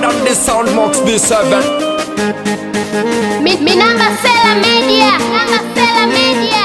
than the sound Max B7 Mi, mi namba Sela Media. Namba Sela Media.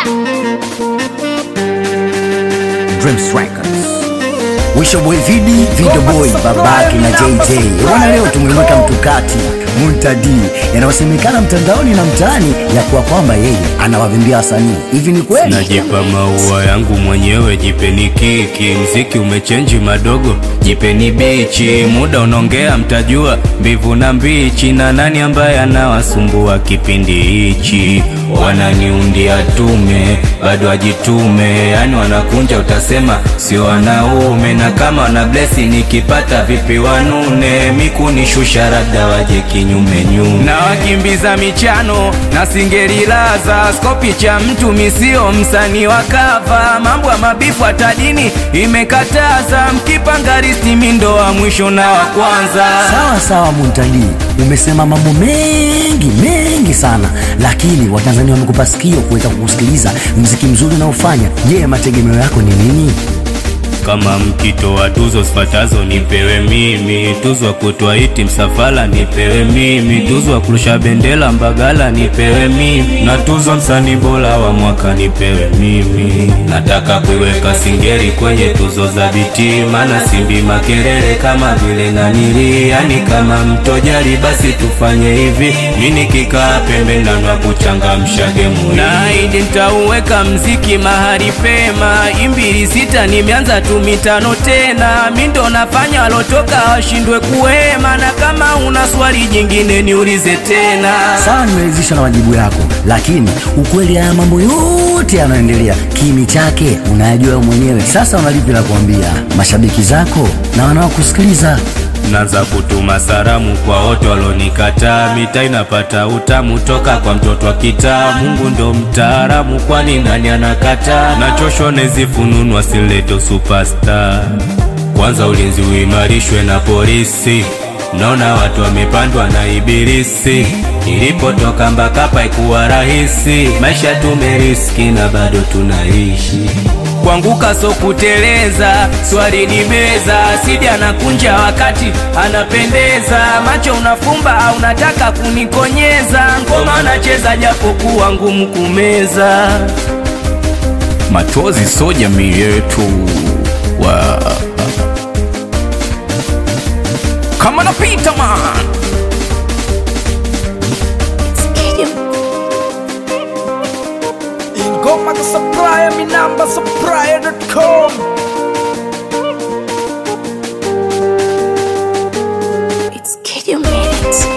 Dreams Records. Wisho boy vidi video boy babake na JJ. Bwana leo tumemweka mtukati Muntadi yanayosemekana mtandaoni na mtaani ya kuwa kwamba yeye anawavimbia wasanii. Hivi ni kweli? Najipa maua yangu mwenyewe, jipeni kiki. Mziki umechenji madogo, jipeni bichi. Muda unaongea, mtajua mbivu na mbichi, na nani ambaye anawasumbua kipindi hichi. Wananiundia tume, bado ajitume, yani wanakunja, utasema sio wanaume. Na kama wana blesi, nikipata vipi wanune, mikunishusha labda waje kinyume nyume, na wakimbiza michano na singerilaza skopi cha mtu misio msanii wa kava, mambo ya mabifu hata dini imekataza, mkipanga risti mindo wa mwisho na wa kwanza. Sawa sawa Muntadi, umesema mambo mengi mengi sana, lakini Watanzania wamekupa sikio kuweza kukusikiliza mziki mzuri unaofanya. Je, mategemeo yako ni nini? Kama mkitoa tuzo zifuatazo nipewe mimi, tuzo ya kutoa iti msafala nipewe mimi, tuzo ya kurusha bendera Mbagala nipewe mimi, na tuzo msanii bora wa mwaka nipewe mimi. Nataka kuiweka Singeli kwenye tuzo za biti, maana simbi makelele kama vile nanili, yani kama mtojali basi tufanye hivi, mi nikikaa pembe nanwa kuchangamsha gemu hii. Naahidi nitauweka mziki mahali pema, imbili sita nimeanza tu mitano tena, mi ndo nafanya walotoka washindwe kuhema, na kama una swali jingine niulize tena. Sawa, nimeridhishwa na majibu yako, lakini ukweli haya mambo yote yanayoendelea kimi chake unayajua wewe mwenyewe. Sasa unalipi la kuambia mashabiki zako na wanaokusikiliza? Naanza kutuma salamu kwa wote walonikataa, mita inapata utamu toka kwa mtoto wa kitaa. Mungu ndo mtaalamu, kwani nani anakataa? Nachoshwa nezifununwa sileto superstar. Kwanza ulinzi uimarishwe na polisi, naona watu wamepandwa na ibilisi. Nilipotoka Mbakapa ikuwa rahisi, maisha tumeriski na bado tunaishi kuanguka so kuteleza, swali ni meza, sidi anakunja wakati anapendeza, macho unafumba au unataka kunikonyeza, ngoma nacheza japo kuwa ngumu kumeza. Machozi so jamii yetu wa kama napita man Ingoma ka supplier, mi namba supplier.com It's Kid You Made It.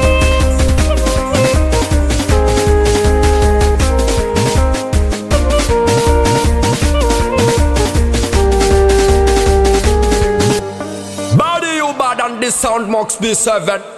Body you bad and the sound Max B7